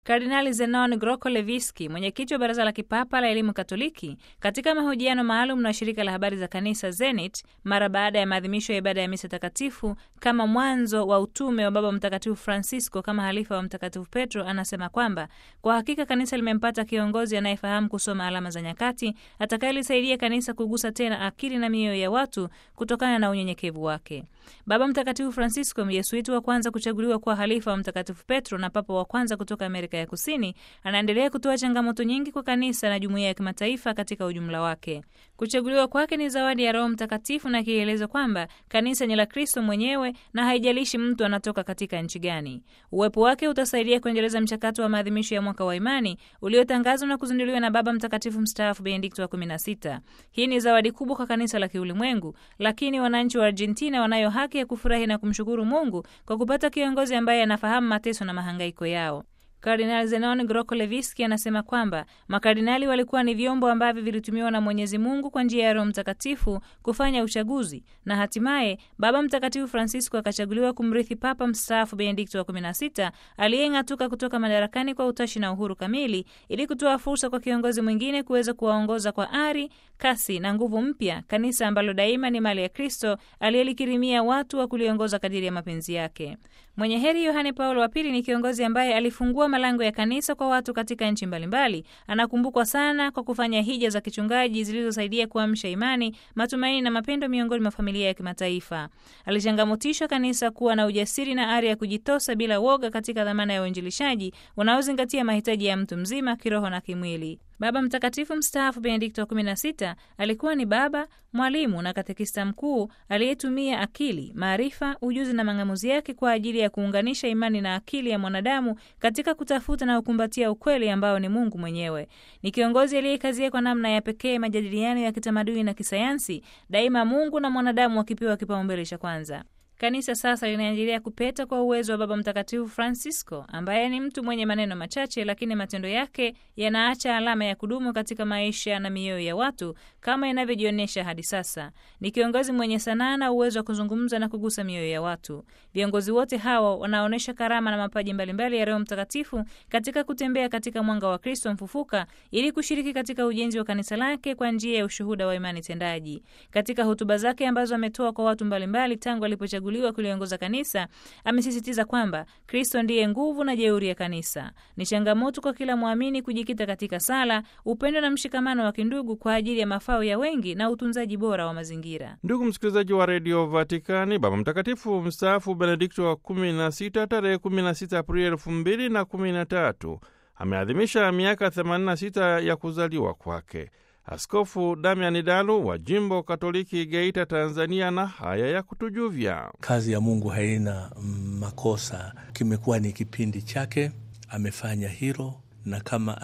Kardinali Zenon Groko Leviski, mwenyekiti wa Baraza la Kipapa la Elimu Katoliki, katika mahojiano maalum na shirika la habari za kanisa Zenit mara baada ya maadhimisho ya ibada ya misa takatifu kama mwanzo wa utume wa Baba Mtakatifu Francisco kama halifa wa Mtakatifu Petro, anasema kwamba kwa hakika kanisa limempata kiongozi anayefahamu kusoma alama za nyakati, atakayelisaidia kanisa kugusa tena akili na mioyo ya watu kutokana na unyenyekevu wake. Baba Mtakatifu Francisco, Myesuiti wa kwanza kuchaguliwa kuwa halifa wa Mtakatifu Petro na papa wa kwanza kutoka Amerika ya Kusini, anaendelea kutoa changamoto nyingi kwa kanisa na jumuiya ya kimataifa katika ujumla wake. Kuchaguliwa kwake ni zawadi ya Roho Mtakatifu na kielezo kwamba kanisa ni la Kristo mwenyewe na haijalishi mtu anatoka katika nchi gani. Uwepo wake utasaidia kuendeleza mchakato wa maadhimisho ya mwaka wa imani uliotangazwa na kuzinduliwa na Baba Mtakatifu mstaafu Benedikto wa 16. Hii ni zawadi kubwa kwa kanisa la kiulimwengu, lakini wananchi wa Argentina wanayo haki ya kufurahi na kumshukuru Mungu kwa kupata kiongozi ambaye anafahamu mateso na mahangaiko yao. Kardinal Zenon Groko Leviski anasema kwamba makardinali walikuwa ni vyombo ambavyo vilitumiwa na Mwenyezi Mungu kwa njia ya Roho Mtakatifu kufanya uchaguzi na hatimaye Baba Mtakatifu Francisco akachaguliwa kumrithi Papa mstaafu Benedikto wa 16 aliyeng'atuka kutoka madarakani kwa utashi na uhuru kamili, ili kutoa fursa kwa kiongozi mwingine kuweza kuwaongoza kwa ari, kasi na nguvu mpya kanisa ambalo daima ni mali ya Kristo aliyelikirimia watu wa kuliongoza kadiri ya mapenzi yake. Mwenye heri Yohane Paulo wa Pili ni kiongozi ambaye alifungua malango ya kanisa kwa watu katika nchi mbalimbali. Anakumbukwa sana kwa kufanya hija za kichungaji zilizosaidia kuamsha imani, matumaini na mapendo miongoni mwa familia ya kimataifa. Alichangamotisha kanisa kuwa na ujasiri na ari ya kujitosa bila woga katika dhamana ya uinjilishaji unaozingatia mahitaji ya mtu mzima kiroho na kimwili. Baba Mtakatifu mstaafu Benedikto wa 16 alikuwa ni baba, mwalimu na katekista mkuu aliyetumia akili, maarifa, ujuzi na mang'amuzi yake kwa ajili ya kuunganisha imani na akili ya mwanadamu katika kutafuta na kukumbatia ukweli ambao ni Mungu mwenyewe. Ni kiongozi aliyekazia kwa namna ya pekee majadiliano ya kitamaduni na kisayansi, daima Mungu na mwanadamu wakipewa kipaumbele cha kwanza. Kanisa sasa linaendelea kupeta kwa uwezo wa Baba Mtakatifu Francisco, ambaye ni mtu mwenye maneno machache, lakini matendo yake yanaacha alama ya kudumu katika maisha na mioyo ya watu, kama inavyojionyesha hadi sasa. Ni kiongozi mwenye sanaa na uwezo wa kuzungumza na kugusa mioyo ya watu. Viongozi wote hawa wanaonyesha karama na mapaji mbalimbali ya Roho Mtakatifu katika kutembea katika mwanga wa Kristo mfufuka, ili kushiriki katika ujenzi wa kanisa lake kwa njia ya ushuhuda wa imani tendaji. Katika hotuba zake ambazo ametoa kwa watu mbalimbali tangu alipochagua kuliongoza kanisa, amesisitiza kwamba Kristo ndiye nguvu na jeuri ya kanisa. Ni changamoto kwa kila mwamini kujikita katika sala, upendo na mshikamano wa kindugu kwa ajili ya mafao ya wengi na utunzaji bora wa mazingira. Ndugu msikilizaji wa redio Vatikani, Baba Mtakatifu mstaafu Benedikto wa 16 tarehe 16 Aprili elfu mbili na kumi na tatu ameadhimisha miaka 86 ya kuzaliwa kwake. Askofu Damian Dalu wa jimbo Katoliki Geita, Tanzania, na haya ya kutujuvya: kazi ya Mungu haina makosa, kimekuwa ni kipindi chake, amefanya hilo na kama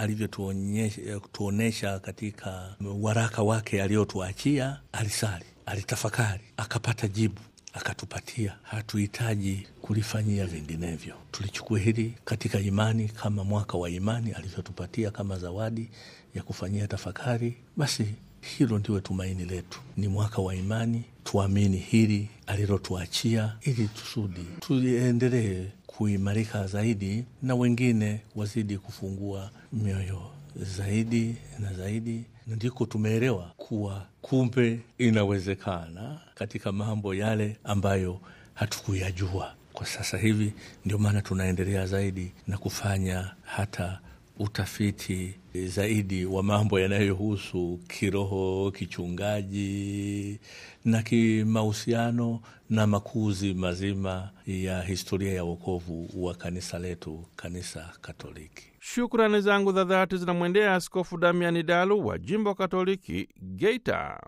alivyotuonyesha katika waraka wake aliotuachia, alisali, alitafakari, akapata jibu akatupatia. Hatuhitaji kulifanyia vinginevyo, tulichukua hili katika imani, kama mwaka wa imani alivyotupatia kama zawadi ya kufanyia tafakari. Basi hilo ndiwe tumaini letu, ni mwaka wa imani. Tuamini hili alilotuachia, ili tusudi tuendelee kuimarika zaidi, na wengine wazidi kufungua mioyo zaidi na zaidi na ndiko tumeelewa kuwa kumbe inawezekana katika mambo yale ambayo hatukuyajua kwa sasa hivi. Ndio maana tunaendelea zaidi na kufanya hata utafiti zaidi wa mambo yanayohusu kiroho, kichungaji na kimahusiano na makuzi mazima ya historia ya wokovu wa kanisa letu, kanisa Katoliki. Shukrani zangu za dhati zinamwendea Askofu Damiani Dalu wa jimbo Katoliki Geita.